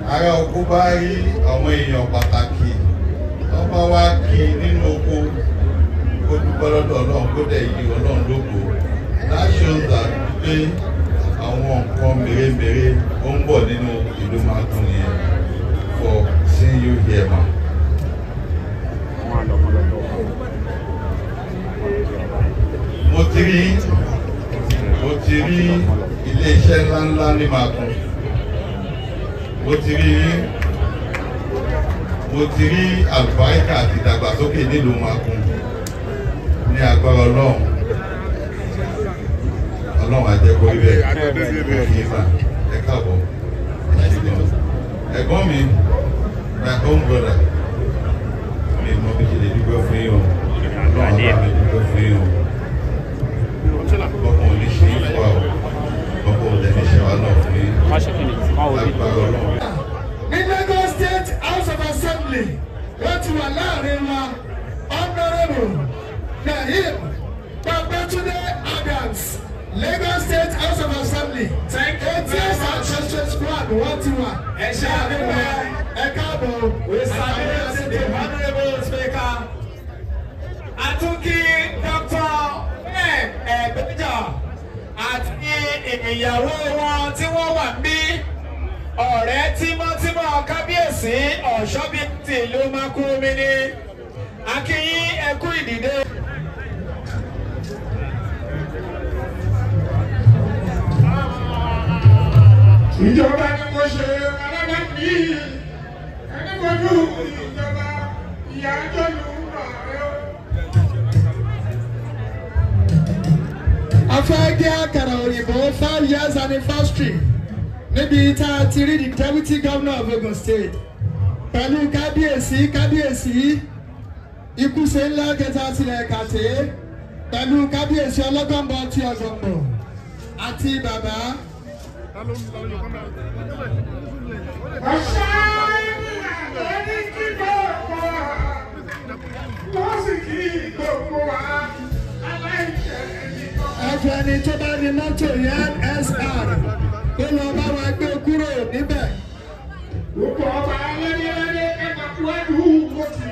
ará oko bá rí àwọn èèyàn pàtàkì wọ́n bá wá kí nínú oko kó dúpẹ́ lọ́dọ̀ ọlọ́run kó dẹ̀ yí ọlọ́run lógo that shows that pé àwọn nǹkan mèremère ó ń bọ̀ nínú ìlú Magun yẹn for seeing you here ma. mo ti rí mo ti rí ilé-iṣẹ́ ńláńlá ní Magun mo ti rí mo ti rí àlùbáríkà àti ìdàgbàsókè nílùú Magun ní agbára ọlọ́run ọlọ́run àjẹkọ̀ ibẹ̀ kí n bá ẹ káàbọ̀ ẹ ṣe gan ẹ̀gbọ́n mi my own brother mi mọ bí ṣe lè dúpẹ́ fún yín o ọlọ́run àbá mi dúpẹ́ fún yín o ọkàn ò ní ṣe é fún wa o ọkàn ò dẹ̀ ní ṣe wa náà fún yín agbára ọlọ́run. ní Lagos State House of Assembly wọ́n ti wà láàrin wa honourable Naim Babatunde Adams Lagos State House of Assembly ATS ancestral squad wọ́n ti wà láàrin wa ẹ káàbọ̀ Mr. the Honourable Speaker, Atunki Dr. M. Ẹ̀gbẹ́jà àti ìyàwó wọn tí wọ́n wà ní ọ̀rẹ́ tímọ́tímọ́ kábíyèsí ọ̀ṣọ́bí ti ìlú Makurumi ní akínyín ẹkú ìdìde. ìjọba ni mo ṣe alága mi ẹni kojú ìjọba ìyá jọlù rẹ o. a fẹ́ gé àkàrà òyìnbó five years anniversary níbi tá a ti rí the deputy governor of Ogun State pẹ̀lú kábíyèsí kábíyèsí ikúṣe ńlá kẹta tilẹ̀ kàtẹ́ pẹ̀lú kábíyèsí ọlọ́gọ́mbọ̀ ti ọ̀gọ̀mbọ̀ àti bàbá. ẹfẹni tó bá ní mọ́tò yẹn SR kó lọ bá wa gbé kúrò níbẹ̀. gbogbo ọba alẹ́lẹ́lẹ́ ẹ̀ka kúrẹ́dù mọ́tì.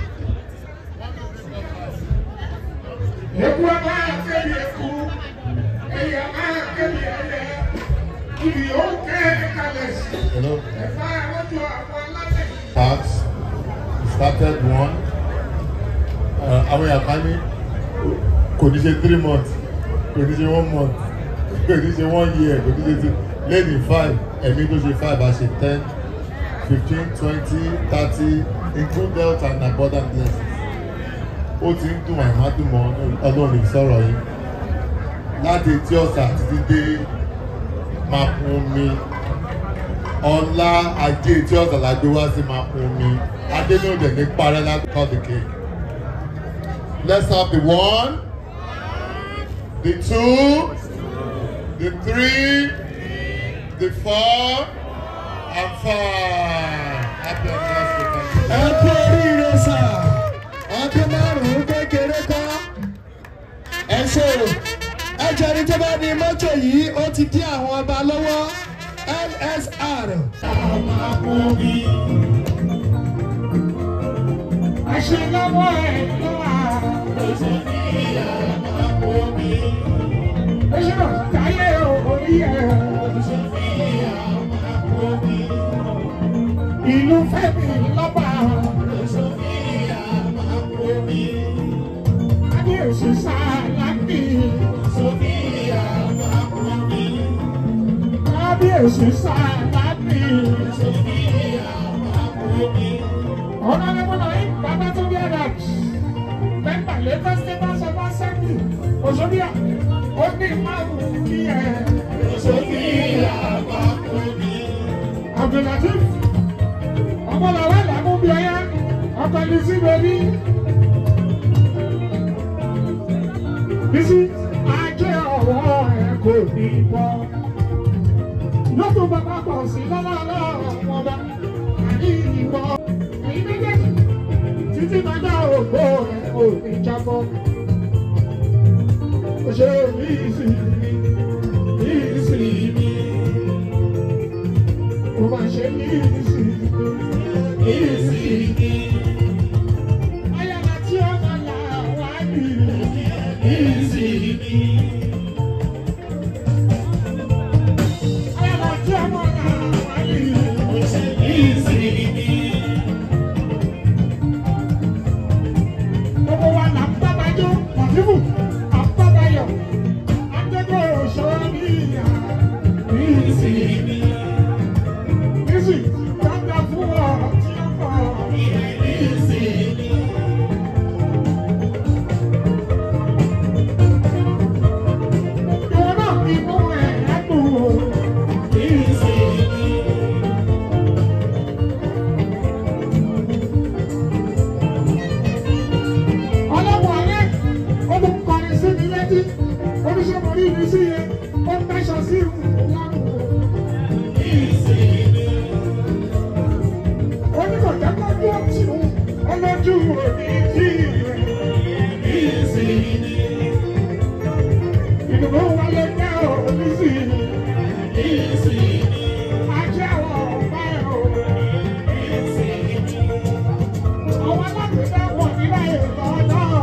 eku ọba akébi eku ẹ̀yà akébi ẹ̀yẹ ibi ó kẹ́ ẹ̀ka lẹ̀ sí. Hello. ẹ̀fà ẹ̀rọ̀jọ àwọn alálẹ̀. tax started one uh, àwọn èèyàn kan ní kò ní ṣe three months kò ní ṣe one month kò ní ṣe one year kò ní ṣe two lẹ́yìn five ẹ̀mí tó ṣe five á ṣe ten fifteen twenty thirty include health and abundant blessings ó ti ń dùn àìmá dùn mọ́ ọlọ́run sọ̀rọ̀ yìí láti etí ọ̀sà títí dé Makunmi ọlá ajé tí ọ̀sán la gbé wá sí máa fún mi adé ní òde ní parẹ́ láti cut the cake let's have the one the two the three the four and five happy anniversary ẹ kú oríire sà ọdún márùn-ún kékeré kọ́ ẹ ṣe o ẹ jẹ́rìí tó bá ní mọ́tò yìí ó ti dí àwọn ọba lọ́wọ́ LSR. àṣelọ́wọ́ ẹ̀ ló wà. Oṣù náà táyé orí ẹ̀. Ìlú Fẹ́mi lọ́ba. Adéòsì sálábì. Kábíyèsí sálábì. Honorable Naim Babatunde Adams, member Lagos State House of Assembly, Osoria, ó ní márùn-ún ní ẹ̀. Abdulatif, ọmọlàwé làmúbíọ́yá, ọkọ̀ Lizzy Baby. Bísí, ajé ọwọ́ ẹ̀ kò ní bọ́. Lọ́tún bàbá pọ̀ sí lọ́wọ́ ọlọ́run ọba, àní ìwọ. Èyí méjèèjì, títí dájọ́ ògbó ẹ̀ kò ní jábọ́. Ṣé mi sì mi, mi sì mi? ó máa ṣe ní ìsìn ìsìn. Ayọ̀lá tí ó máa là wá ní ìsìn. Ayọ̀lá tí ó máa là wá ní ìsìn. Gbogbo wa là ń bá bàjọ́, Mọ̀tífù, à ń bá bàyọ̀, Adégbò òṣèré ní ìyá ìsìn. Ìsìn, dáadáa fún ọ tí ó pọ̀ ìsìn. Ìwọ náà fi mú ẹ̀ lẹ́kùn ìsìn. ọlọ́wọ́ alẹ́ ó tún kọrin sí mi létí oníṣègùn orí mi sí yẹn ó ń tẹ́sọ̀ sí ìlànà. ó ní kò jẹ́ kó dúró tì ó ọlọ́jú òní tí ìdùnnú wálé jẹ́ òní sí ajé àwọn ọ̀pá ẹ̀ o. Àwọn alágbèdá wọ̀ nílẹ̀ ìlọ náà.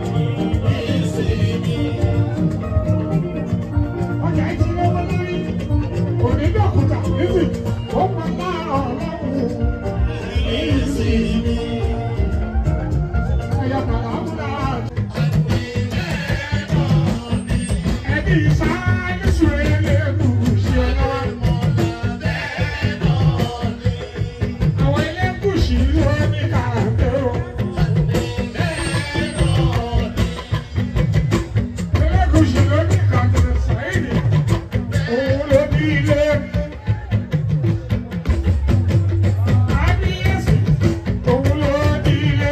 Ọjà ìdílé wọn lórí. Òní dọ̀kúta níbi ó pa láàárọ̀ ọlọ́run. Ẹ̀yà kàlà múra. Ẹbí sáyé sùn ẹlẹ́gùn ṣe lọ́wọ́. Àwọn ẹlẹ́gùsì ló ní kàràǹdé o. Ẹlẹ́gùsì ló ní kàràǹdé sẹ́yìn. Òun ló ní ilé. Kábíyèsí, òun ló ní ilé.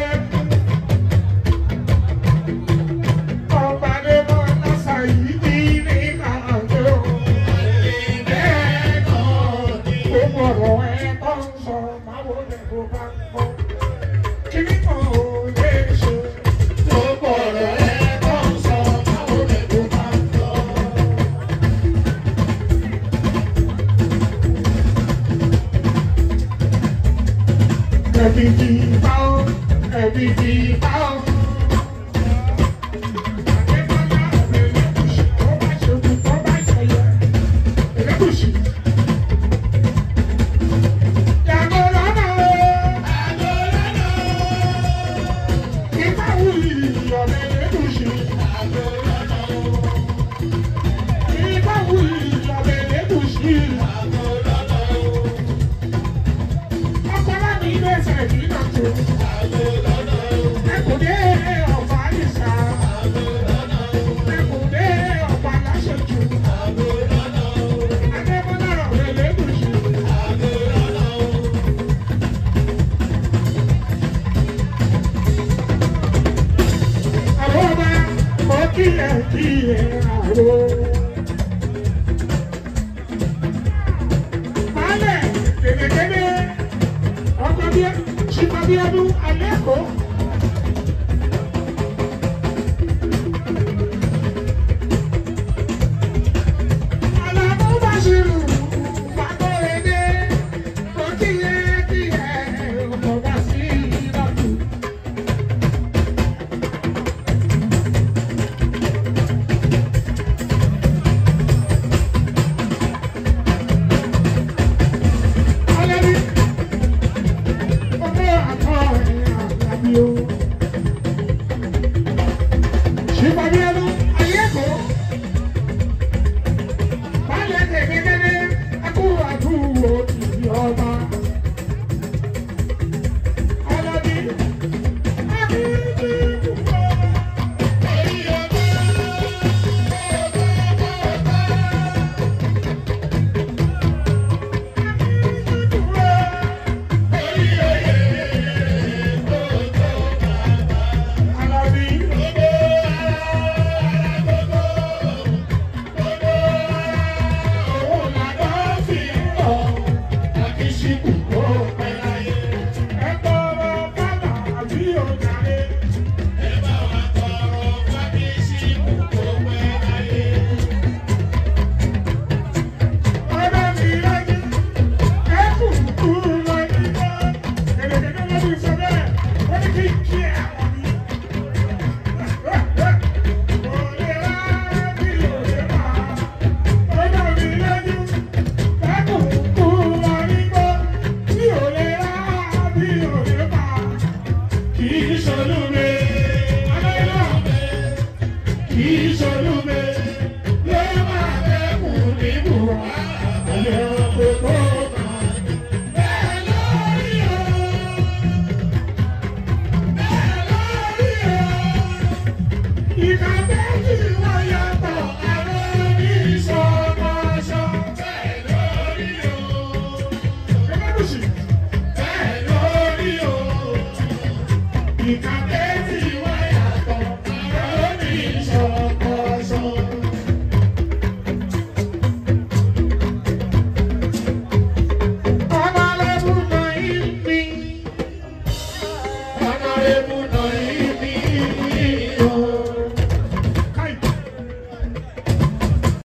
Ọba Adébọ̀ lọ́sà yìí ní ní kàràǹdé o. Gbogbo ọ̀rọ̀ ẹ̀ tó ń sọ máa wọlé bó bá ń gbọ́. Kíní kan ò lè ṣe. Gbogbo ọ̀rọ̀ ẹ̀ tó ń sọ máa wọlé bó bá ń gbọ́. Ẹbí ti bá ọ́, ẹbí ti bá ọ́. Adébọ́lá Ẹlẹ́gùṣì, tó bá ṣe kú, tó bá ṣe yẹ. Ẹlẹ́gùṣì. Yàgò lọ́nà o. Ìfá wuyì ọ̀rẹ́ Ẹlẹ́gùṣì. Ìfá wuyì ọ̀rẹ́ Ẹlẹ́gùṣì. Ọkọ láti ilé ẹsẹ̀ ìdílé náà tó.